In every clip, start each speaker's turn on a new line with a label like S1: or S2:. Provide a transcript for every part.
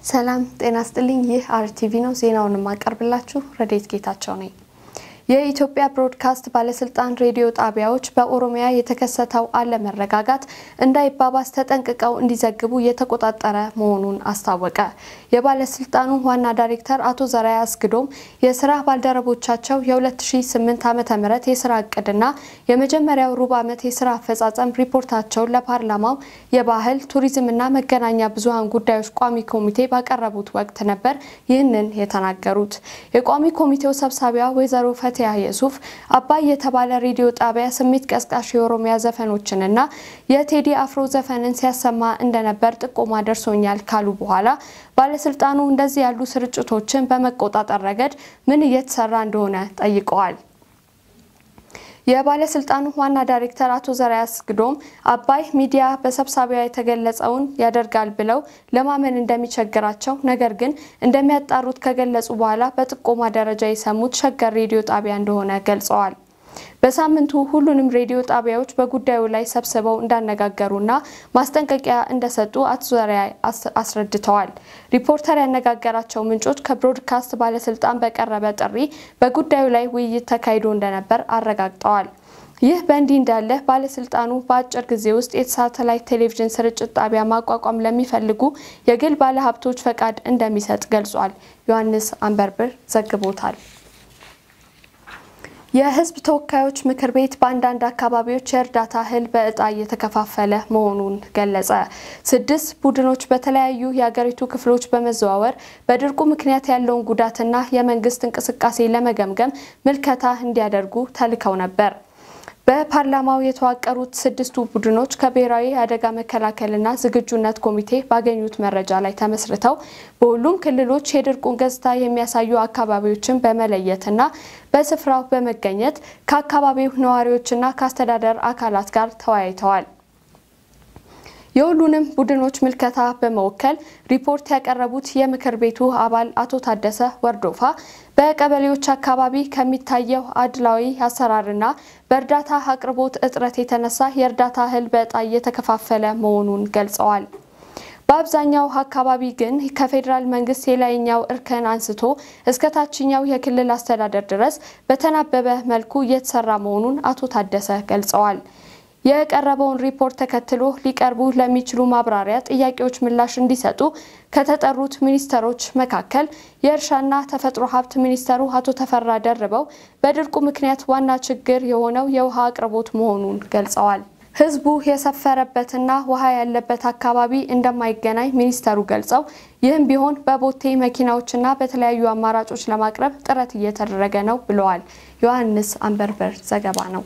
S1: ሰላም ጤና ስጥልኝ። ይህ አርቲቪ ነው። ዜናውን የማቀርብላችሁ ረዴት ጌታቸው ነኝ። የኢትዮጵያ ብሮድካስት ባለስልጣን ሬዲዮ ጣቢያዎች በኦሮሚያ የተከሰተው አለመረጋጋት እንዳይባባስ ተጠንቅቀው እንዲዘግቡ የተቆጣጠረ መሆኑን አስታወቀ። የባለስልጣኑ ዋና ዳይሬክተር አቶ ዘርአያ አስግዶም የስራ ባልደረቦቻቸው የ2008 ዓ.ም የስራ እቅድና የመጀመሪያው ሩብ ዓመት የስራ አፈጻጸም ሪፖርታቸውን ለፓርላማው የባህል ቱሪዝምና መገናኛ ብዙሃን ጉዳዮች ቋሚ ኮሚቴ ባቀረቡት ወቅት ነበር ይህንን የተናገሩት። የቋሚ ኮሚቴው ሰብሳቢዋ ወይዘሮ ፈቲያ የሱፍ አባይ የተባለ ሬዲዮ ጣቢያ ስሜት ቀስቃሽ የኦሮሚያ ዘፈኖችንና የቴዲ አፍሮ ዘፈንን ሲያሰማ እንደነበር ጥቆማ ደርሶኛል ካሉ በኋላ ባለስልጣኑ እንደዚህ ያሉ ስርጭቶችን በመቆጣጠር ረገድ ምን እየተሰራ እንደሆነ ጠይቀዋል። የባለስልጣኑ ዋና ዳይሬክተር አቶ ዘርአያ አስግዶም አባይ ሚዲያ በሰብሳቢዋ የተገለጸውን ያደርጋል ብለው ለማመን እንደሚቸግራቸው ነገር ግን እንደሚያጣሩት ከገለጹ በኋላ በጥቆማ ደረጃ የሰሙት ሸገር ሬዲዮ ጣቢያ እንደሆነ ገልጸዋል። በሳምንቱ ሁሉንም ሬዲዮ ጣቢያዎች በጉዳዩ ላይ ሰብስበው እንዳነጋገሩና ማስጠንቀቂያ እንደሰጡ አቶ ዘርአያ አስረድተዋል። ሪፖርተር ያነጋገራቸው ምንጮች ከብሮድካስት ባለስልጣን በቀረበ ጥሪ በጉዳዩ ላይ ውይይት ተካሂዶ እንደነበር አረጋግጠዋል። ይህ በእንዲህ እንዳለ ባለስልጣኑ በአጭር ጊዜ ውስጥ የሳተላይት ቴሌቪዥን ስርጭት ጣቢያ ማቋቋም ለሚፈልጉ የግል ባለሀብቶች ፈቃድ እንደሚሰጥ ገልጿል። ዮሐንስ አንበርብር ዘግቦታል። የሕዝብ ተወካዮች ምክር ቤት በአንዳንድ አካባቢዎች የእርዳታ እህል በእጣ እየተከፋፈለ መሆኑን ገለጸ። ስድስት ቡድኖች በተለያዩ የሀገሪቱ ክፍሎች በመዘዋወር በድርቁ ምክንያት ያለውን ጉዳትና የመንግስት እንቅስቃሴ ለመገምገም ምልከታ እንዲያደርጉ ተልከው ነበር። በፓርላማው የተዋቀሩት ስድስቱ ቡድኖች ከብሔራዊ አደጋ መከላከልና ዝግጁነት ኮሚቴ ባገኙት መረጃ ላይ ተመስርተው በሁሉም ክልሎች የድርቁን ገጽታ የሚያሳዩ አካባቢዎችን በመለየትና በስፍራው በመገኘት ከአካባቢው ነዋሪዎችና ከአስተዳደር አካላት ጋር ተወያይተዋል። የሁሉንም ቡድኖች ምልከታ በመወከል ሪፖርት ያቀረቡት የምክር ቤቱ አባል አቶ ታደሰ ወርዶፋ በቀበሌዎች አካባቢ ከሚታየው አድላዊ አሰራርና በእርዳታ አቅርቦት እጥረት የተነሳ የእርዳታ እህል በዕጣ እየተከፋፈለ መሆኑን ገልጸዋል። በአብዛኛው አካባቢ ግን ከፌዴራል መንግስት የላይኛው እርከን አንስቶ እስከ ታችኛው የክልል አስተዳደር ድረስ በተናበበ መልኩ እየተሰራ መሆኑን አቶ ታደሰ ገልጸዋል። የቀረበውን ሪፖርት ተከትሎ ሊቀርቡ ለሚችሉ ማብራሪያ ጥያቄዎች ምላሽ እንዲሰጡ ከተጠሩት ሚኒስተሮች መካከል የእርሻና ተፈጥሮ ሀብት ሚኒስተሩ አቶ ተፈራ ደርበው በድርቁ ምክንያት ዋና ችግር የሆነው የውሃ አቅርቦት መሆኑን ገልጸዋል። ህዝቡ የሰፈረበትና ውሃ ያለበት አካባቢ እንደማይገናኝ ሚኒስተሩ ገልጸው ይህም ቢሆን በቦቴ መኪናዎችና በተለያዩ አማራጮች ለማቅረብ ጥረት እየተደረገ ነው ብለዋል። ዮሐንስ አንበርበር ዘገባ ነው።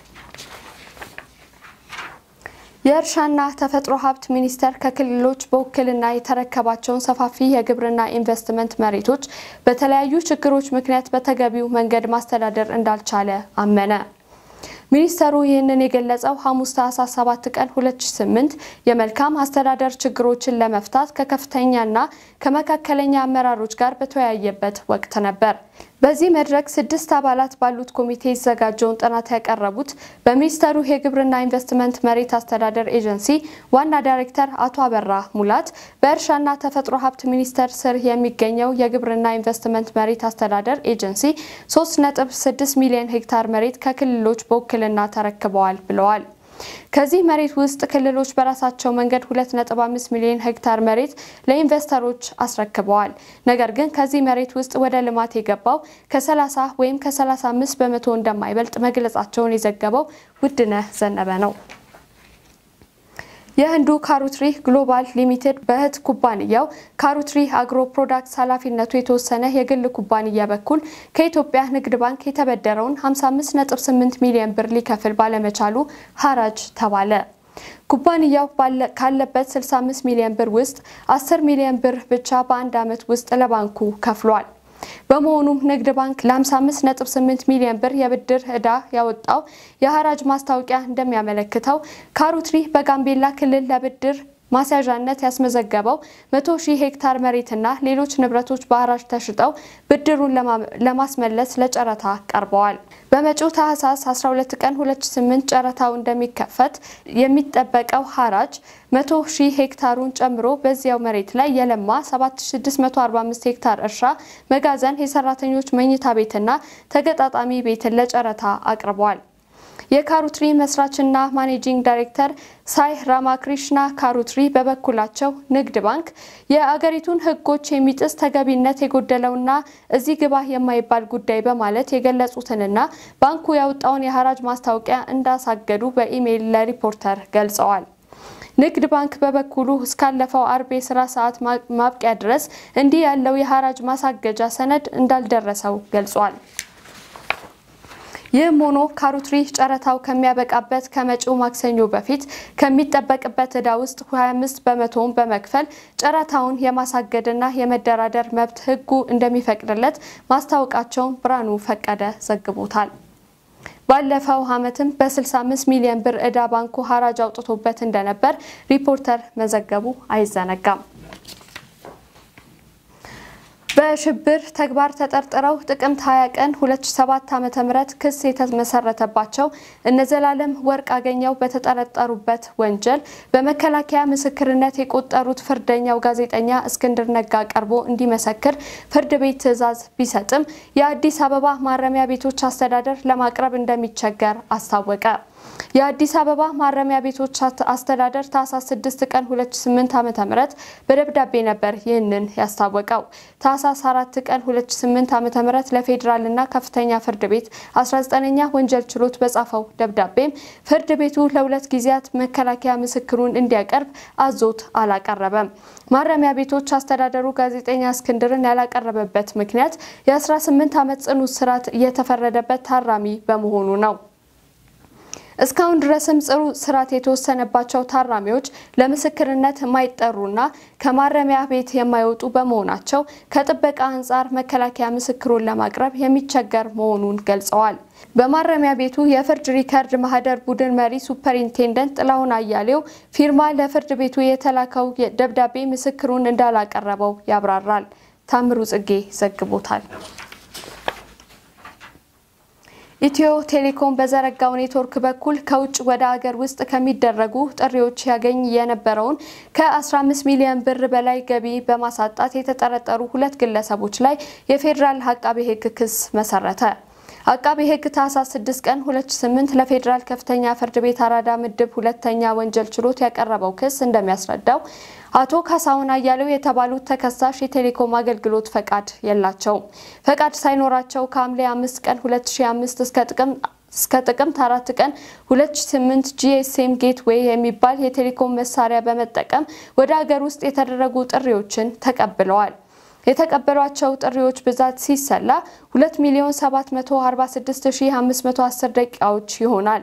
S1: የእርሻና ተፈጥሮ ሀብት ሚኒስቴር ከክልሎች በውክልና የተረከባቸውን ሰፋፊ የግብርና ኢንቨስትመንት መሬቶች በተለያዩ ችግሮች ምክንያት በተገቢው መንገድ ማስተዳደር እንዳልቻለ አመነ። ሚኒስተሩ ይህንን የገለጸው ሐሙስ ታህሳስ 7 ቀን 2008 የመልካም አስተዳደር ችግሮችን ለመፍታት ከከፍተኛና ከመካከለኛ አመራሮች ጋር በተወያየበት ወቅት ነበር። በዚህ መድረክ ስድስት አባላት ባሉት ኮሚቴ የተዘጋጀውን ጥናት ያቀረቡት በሚኒስተሩ የግብርና ኢንቨስትመንት መሬት አስተዳደር ኤጀንሲ ዋና ዳይሬክተር አቶ አበራ ሙላት በእርሻና ተፈጥሮ ሀብት ሚኒስቴር ስር የሚገኘው የግብርና ኢንቨስትመንት መሬት አስተዳደር ኤጀንሲ 3.6 ሚሊዮን ሄክታር መሬት ከክልሎች በውክልና ተረክበዋል ብለዋል። ከዚህ መሬት ውስጥ ክልሎች በራሳቸው መንገድ 2.5 ሚሊዮን ሄክታር መሬት ለኢንቨስተሮች አስረክበዋል። ነገር ግን ከዚህ መሬት ውስጥ ወደ ልማት የገባው ከ30 ወይም ከ35 በመቶ እንደማይበልጥ መግለጻቸውን የዘገበው ውድነህ ዘነበ ነው። የህንዱ ካሩትሪ ግሎባል ሊሚቴድ በእህት ኩባንያው ካሩትሪ አግሮ ፕሮዳክትስ ኃላፊነቱ የተወሰነ የግል ኩባንያ በኩል ከኢትዮጵያ ንግድ ባንክ የተበደረውን 55.8 ሚሊዮን ብር ሊከፍል ባለመቻሉ ሐራጅ ተባለ። ኩባንያው ካለበት 65 ሚሊዮን ብር ውስጥ 10 ሚሊዮን ብር ብቻ በአንድ ዓመት ውስጥ ለባንኩ ከፍሏል። በመሆኑም ንግድ ባንክ ለ55.8 ሚሊዮን ብር የብድር ዕዳ ያወጣው የሐራጅ ማስታወቂያ እንደሚያመለክተው ካሩትሪ በጋምቤላ ክልል ለብድር ማስያዣነት ያስመዘገበው መቶ ሺህ ሄክታር መሬትና ሌሎች ንብረቶች በሐራጅ ተሽጠው ብድሩን ለማስመለስ ለጨረታ ቀርበዋል። በመጪው ታህሳስ 12 ቀን 2008 ጨረታው እንደሚከፈት የሚጠበቀው ሐራጅ መቶ ሺህ ሄክታሩን ጨምሮ በዚያው መሬት ላይ የለማ 7645 ሄክታር እርሻ፣ መጋዘን፣ የሰራተኞች መኝታ ቤትና ተገጣጣሚ ቤትን ለጨረታ አቅርበዋል። የካሩትሪ መስራችና ማኔጂንግ ዳይሬክተር ሳይ ራማክሪሽና ካሩትሪ በበኩላቸው ንግድ ባንክ የአገሪቱን ሕጎች የሚጥስ ተገቢነት የጎደለውና እዚህ ግባ የማይባል ጉዳይ በማለት የገለጹትንና ባንኩ ያወጣውን የሐራጅ ማስታወቂያ እንዳሳገዱ በኢሜይል ለሪፖርተር ገልጸዋል። ንግድ ባንክ በበኩሉ እስካለፈው አርብ የስራ ሰዓት ማብቂያ ድረስ እንዲህ ያለው የሐራጅ ማሳገጃ ሰነድ እንዳልደረሰው ገልጿል። ይህም ሆኖ ካሩትሪ ጨረታው ከሚያበቃበት ከመጪው ማክሰኞ በፊት ከሚጠበቅበት ዕዳ ውስጥ 25 በመቶውን በመክፈል ጨረታውን የማሳገድና የመደራደር መብት ሕጉ እንደሚፈቅድለት ማስታወቃቸውን ብርሃኑ ፈቀደ ዘግቦታል። ባለፈው ዓመትም በ65 ሚሊዮን ብር ዕዳ ባንኩ ሐራጅ አውጥቶበት እንደነበር ሪፖርተር መዘገቡ አይዘነጋም። በሽብር ተግባር ተጠርጥረው ጥቅምት 20 ቀን 2007 ዓ.ም ክስ የተመሰረተባቸው እነዘላለም ወርቅ አገኘው በተጠረጠሩበት ወንጀል በመከላከያ ምስክርነት የቆጠሩት ፍርደኛው ጋዜጠኛ እስክንድር ነጋ ቀርቦ እንዲመሰክር ፍርድ ቤት ትዕዛዝ ቢሰጥም የአዲስ አበባ ማረሚያ ቤቶች አስተዳደር ለማቅረብ እንደሚቸገር አስታወቀ። የአዲስ አበባ ማረሚያ ቤቶች አስተዳደር ታህሳስ 6 ቀን 2008 ዓ.ም በደብዳቤ ነበር ይህንን ያስታወቀው። ታህሳስ 4 ቀን 2008 ዓ.ም ለፌዴራልና ከፍተኛ ፍርድ ቤት 19ኛ ወንጀል ችሎት በጻፈው ደብዳቤም ፍርድ ቤቱ ለሁለት ጊዜያት መከላከያ ምስክሩን እንዲያቀርብ አዞት አላቀረበም። ማረሚያ ቤቶች አስተዳደሩ ጋዜጠኛ እስክንድርን ያላቀረበበት ምክንያት የ18 ዓመት ጽኑ እስራት እየተፈረደበት ታራሚ በመሆኑ ነው። እስካሁን ድረስም ጽኑ እስራት የተወሰነባቸው ታራሚዎች ለምስክርነት የማይጠሩና ከማረሚያ ቤት የማይወጡ በመሆናቸው ከጥበቃ አንጻር መከላከያ ምስክሩን ለማቅረብ የሚቸገር መሆኑን ገልጸዋል። በማረሚያ ቤቱ የፍርድ ሪከርድ ማህደር ቡድን መሪ ሱፐርኢንቴንደንት ጥላሁን አያሌው ፊርማ ለፍርድ ቤቱ የተላከው ደብዳቤ ምስክሩን እንዳላቀረበው ያብራራል። ታምሩ ጽጌ ዘግቦታል። ኢትዮ ቴሌኮም በዘረጋው ኔትወርክ በኩል ከውጭ ወደ አገር ውስጥ ከሚደረጉ ጥሪዎች ያገኝ የነበረውን ከ15 ሚሊዮን ብር በላይ ገቢ በማሳጣት የተጠረጠሩ ሁለት ግለሰቦች ላይ የፌዴራል አቃቤ ሕግ ክስ መሰረተ። አቃቤ ሕግ ታህሳስ 6 ቀን 2008 ለፌዴራል ከፍተኛ ፍርድ ቤት አራዳ ምድብ ሁለተኛ ወንጀል ችሎት ያቀረበው ክስ እንደሚያስረዳው አቶ ካሳሁን አያሌው የተባሉት ተከሳሽ የቴሌኮም አገልግሎት ፈቃድ የላቸውም። ፈቃድ ሳይኖራቸው ከሐምሌ 5 ቀን 2005 እስከ ጥቅም እስከ ጥቅምት አራት ቀን 2008 ጂኤስኤም ጌትዌይ የሚባል የቴሌኮም መሳሪያ በመጠቀም ወደ ሀገር ውስጥ የተደረጉ ጥሪዎችን ተቀብለዋል። የተቀበሏቸው ጥሪዎች ብዛት ሲሰላ 2 ሚሊዮን 746510 ደቂቃዎች ይሆናል።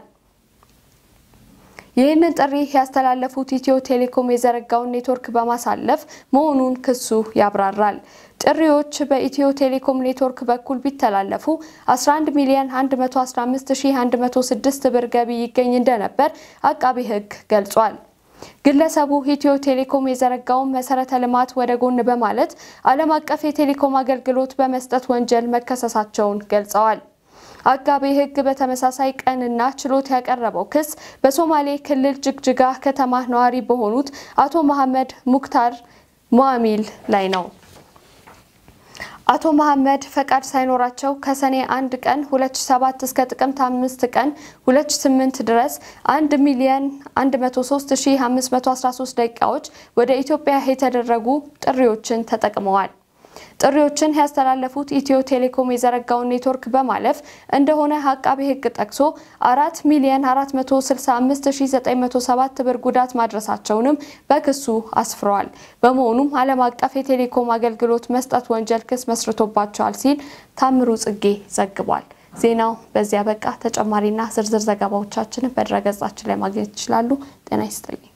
S1: ይህንን ጥሪ ያስተላለፉት ኢትዮ ቴሌኮም የዘረጋውን ኔትወርክ በማሳለፍ መሆኑን ክሱ ያብራራል። ጥሪዎች በኢትዮ ቴሌኮም ኔትወርክ በኩል ቢተላለፉ 11 ሚሊዮን 115106 ብር ገቢ ይገኝ እንደነበር አቃቢ ሕግ ገልጿል። ግለሰቡ ኢትዮ ቴሌኮም የዘረጋውን መሰረተ ልማት ወደ ጎን በማለት ዓለም አቀፍ የቴሌኮም አገልግሎት በመስጠት ወንጀል መከሰሳቸውን ገልጸዋል። አቃቤ ሕግ በተመሳሳይ ቀንና ችሎት ያቀረበው ክስ በሶማሌ ክልል ጅግጅጋ ከተማ ነዋሪ በሆኑት አቶ መሐመድ ሙክታር ሞአሚል ላይ ነው። አቶ መሐመድ ፈቃድ ሳይኖራቸው ከሰኔ 1 ቀን 2007 እስከ ጥቅምት 5 ቀን 2008 ድረስ 1 ሚሊዮን 103513 ደቂቃዎች ወደ ኢትዮጵያ የተደረጉ ጥሪዎችን ተጠቅመዋል። ጥሪዎችን ያስተላለፉት ኢትዮ ቴሌኮም የዘረጋውን ኔትወርክ በማለፍ እንደሆነ አቃቤ ሕግ ጠቅሶ 4 ሚሊዮን 465907 ብር ጉዳት ማድረሳቸውንም በክሱ አስፍረዋል። በመሆኑም ዓለም አቀፍ የቴሌኮም አገልግሎት መስጠት ወንጀል ክስ መስርቶባቸዋል ሲል ታምሩ ጽጌ ዘግቧል። ዜናው በዚያ በቃ። ተጨማሪና ዝርዝር ዘገባዎቻችንን በድረገጻችን ላይ ማግኘት ይችላሉ። ጤና ይስጥልኝ።